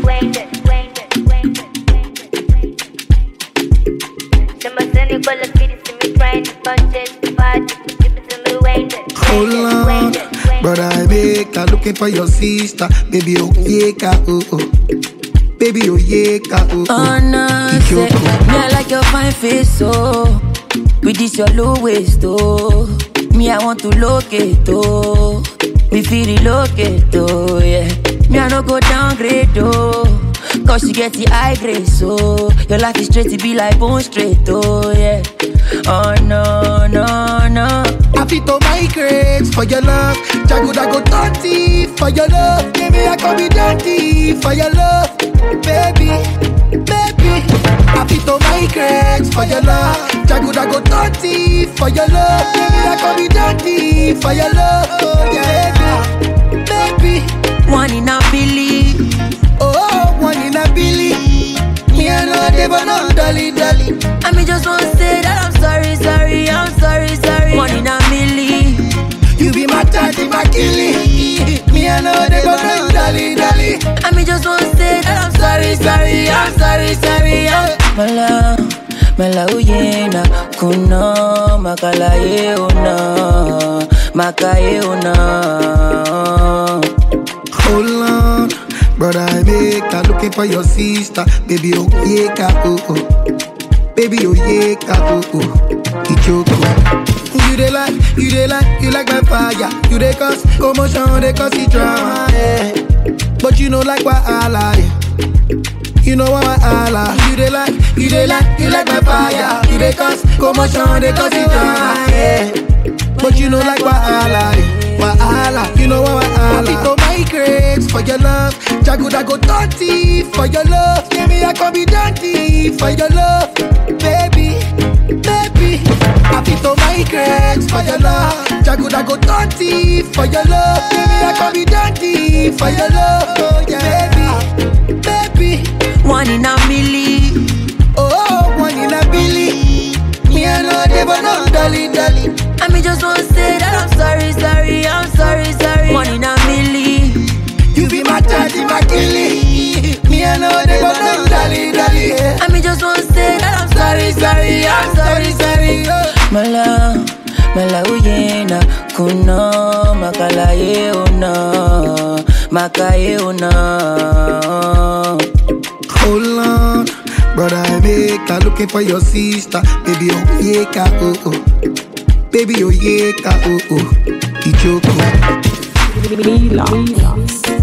Hold on, brother, I make her looking for your sister. Baby, oh yeah, ka, oh oh. Baby, oh yeah, ka, oh Oh oh. no, say, me I like your fine face, oh. With this your low waist, oh. Me I want to locate, oh. Me feel relocate, oh yeah. Me I no go downgrade, oh. Cause you get the high grade, so your life is straight to be like bone straight, oh yeah. Oh no, no, no. I fit to migrate for your love. Jago go dirty for your love. Baby, I can be dirty for your love. Baby, baby. I fit to migrate for your love. Jago go dirty for your love. Baby, I can be dirty for your love. Oh, yeah, baby, baby. One in a billion. Oh, one in a billy. Me and no dey but no dolly dolly. I mean, just want to say that I'm sorry, sorry, I'm sorry, sorry. One in a million. You be my daddy, my killie. Me and no dey but no dolly dolly. I mean, just want to say that I'm sorry, sorry, I'm sorry, sorry. I'm... Mala, mala uyena, kuno, makala ye una, makaye una. Hold on, brother, I make her looking for your sister. Baby, oh yeah, ka, oh oh. Baby, oh yeah, ka, oh oh. Ichoko. You dey like, you dey like, you like my fire. You dey cause commotion, dey cause the drama, yeah. But you know like why I lie. You know why I lie. You dey like, you dey like, you like my fire. You dey cause commotion, dey cause the drama, yeah. But you know like why I lie. Why I lie. You know why I lie. to migrate for your love. Jago go dirty for your love. Yeah, me I can be dirty for your love, baby, baby. I fit to migrate for your love. Jago go dirty for your love. Yeah, me I can be dirty for your love, oh, yeah, baby, baby. One in a million. Oh, one in a billy. Me I know they but no dolly dolly. I mean, just want to say that I'm sorry, sorry, I'm sorry, sorry. One in a million. You be my daddy, my killie. Me I know they but no dolly dolly. Yeah. I mean, just want to say that I'm sorry, sorry, I'm sorry, sorry. Mala, mala uyena, kuno, makala ye una, makaye una. Hold on, brother, I make her looking for your sister. Baby, oh yeah, ka, oh oh. Baby, oh yeah, ka, oh oh. Ichoko. Relax.